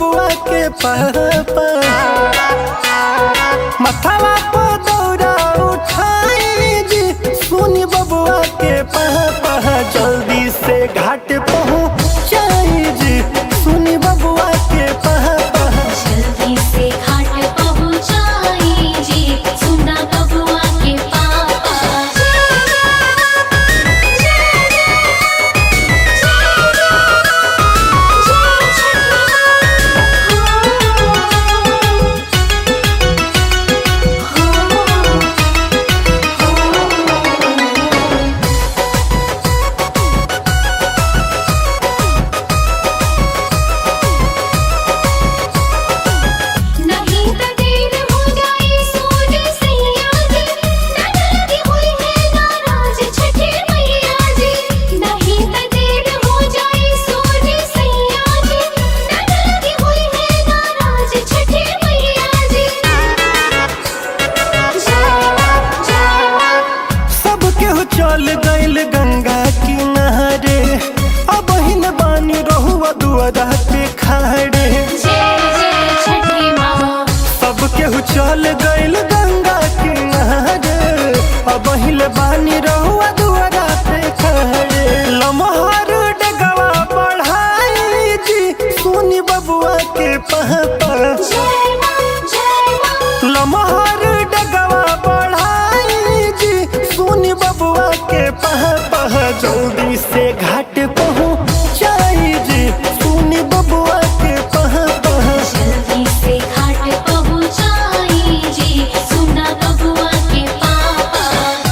बबुआ के पापा मथवा को दौड़ा उठाई जी सुनी बबुआ के पापा जल्दी से घाट पहुँचाई जी सुनी बबुआ के पापा जल्दी से घाट पहुँचाई जी सुना बबुआ के पापा नहीं त देर हो जाए सोने सैया जी ननदी हुई है नाराज छठे मैया जी नहीं त देर हो जाए सोने सैया जी ननदी हुई है नाराज छठे मैया जी सब केहू चल गइल गंगा किनारे अब हिन बानी रहुआ दुआरा पे खाड़े जय जय छठी माँ सब केहू चल गइल गंगा किनारे अब हिल बानी रहुआ दुआरा पे खाड़े लमहर डगवा बढ़ाई जी सुनी बबुआ के पहपा जय माँ जय माँ लमहर डगवा बढ़ाई जी सुनी बबुआ के पह पह जल्दी से घाट पहुँचाई जी सुनी बबुआ के पह पह जल्दी से घाट पहुँचाई जी सुना बबुआ के पापा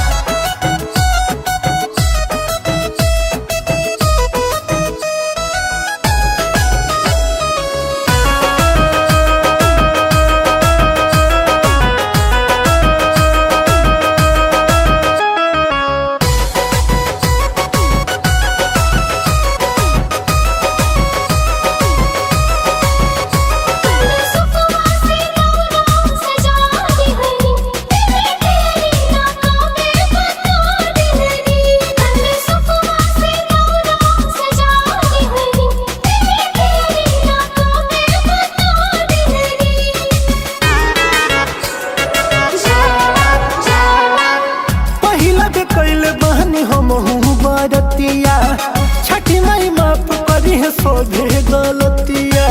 पहिला के कैल बहनी हम बरतिया छठी माई माफ करी है सोधे गलतिया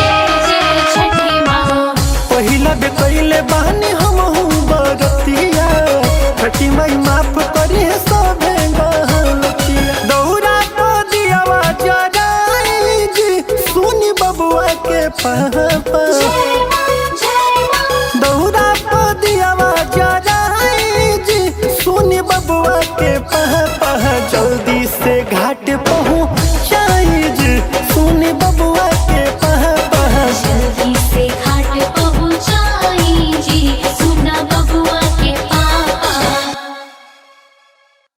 पहिला बे कैले बहनी हम बरतिया छठी माई माफ करी है सोधे गलतिया दौरा को दियावा जराई जी सुनी बबुआ के पापा